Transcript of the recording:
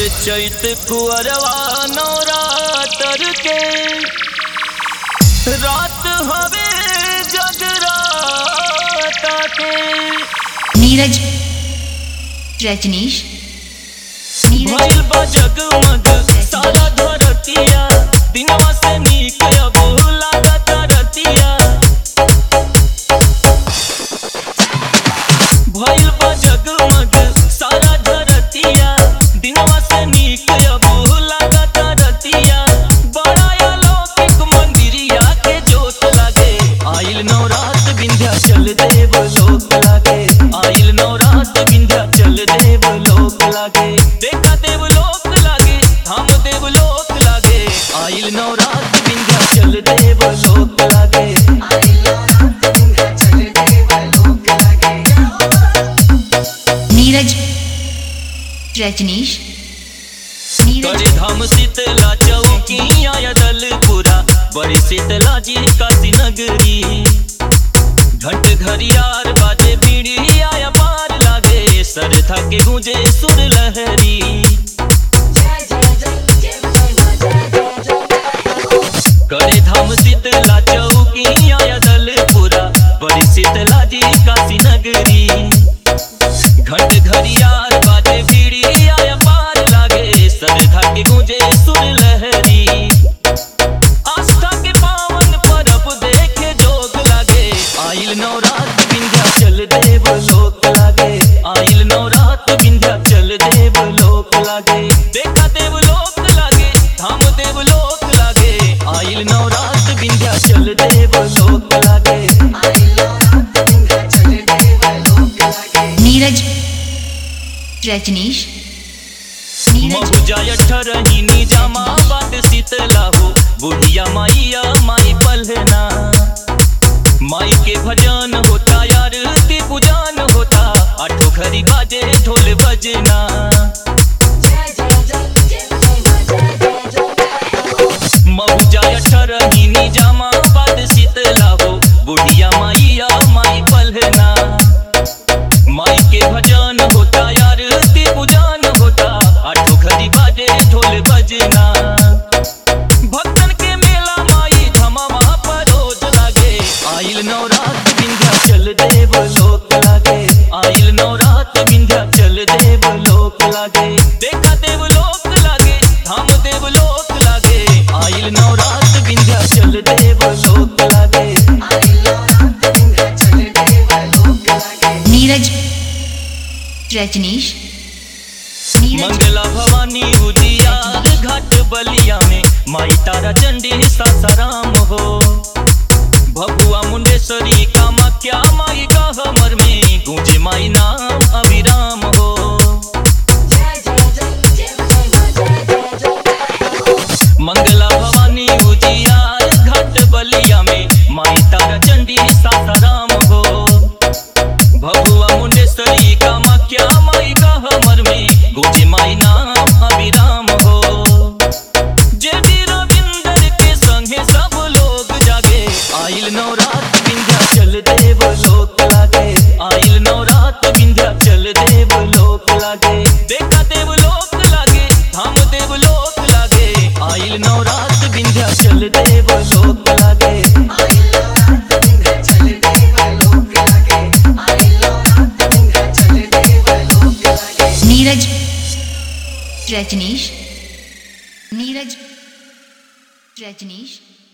चैत कुअरवा नवरातर के रात हवे जगराता के नीरज रजनीश नीरज भइल बा जगमग सारा धरतिया दिनवा से नीक अब लागत रतिया भइल बा जगमग सारा धरतिया दिनवा से नीक अब लागत रतिया बड़ा अलौकिक मंदिरिया के जोत लागे आइल नवरात विंध्याचल देव लोक लागे आइल नवरात विंध्याचल देव लोक लागे देखा देव लोक लागे हम देव लोक लागे आइल नवरात विंध्याचल देव लोक लागे नीरज रजनीश नीरज करे धाम शीतला चौकी आया दलपुरा बड़े शीतला जी काशी नगरी घंट घरियार बाजे बीड़ी आया पार लागे सरथा के गूंजे सुर लहरी करे धाम शीतला चौकी आया दलपुरा बड़ी शीतला जी काशी नगरी घंट घरियार बाजे बीड़ी आया पार लागे सरधा के गूंजे सुर लहरी आस्था के पावन परब देखे जोग लागे आइल नवरात विंध्याचल देव लोक लागे आइल नवरात विंध्याचल देव लोक लागे देखा देव लोक लागे धाम देव लोक लागे आइल नवरात विंध्याचल देव लोक लागे नीरज रजनीश नीरज महुजा अठरहिनी जामा बात शीतला हो बुढ़िया माइया माई पलना माई के भजन होता यार ती पूजन होता आठो घरी बाजे ढोल बजना महुजा अठरहिनी जामा बात शीतला हो बुढ़िया माइया माई पलना माई के भजन होता यार ती पूजन होता आठो घड़ी बाजे ढोल बजना भक्तन के मेला माई धमामा परोज लागे आइल नवरात विंध्याचल देव लोक लागे आइल नवरात विंध्याचल देव लोक लागे देखा देव लोक लागे धाम देव लोक लागे आइल नवरात विंध्याचल देव लोक लागे नीरज रजनीश नीरज मंगला भवानी उजियार घाट बलिया में माई तारा चंडी सासाराम हो भगुआ मुंडेश्वरी कामाख्या माई का हमर में गूंजे माई नाम अभिराम हो मंगला भवानी उजियार घाट बलिया में माई तारा चंडी सासाराम हो भगुआ मुंडेश्वरी कामाख्या माई का हमर में गुजे माई नाम अभिराम हो जे भी रविंदर के संगे सब लोग जागे आइल नवरात विंध्याचल देव लोक लागे आइल नवरात विंध्याचल देव लोक लागे देखा देव लोक लागे धाम देव लोक लागे आइल नवरात विंध्याचल देव लोक लागे नीरज रजनीश नीरज रजनीश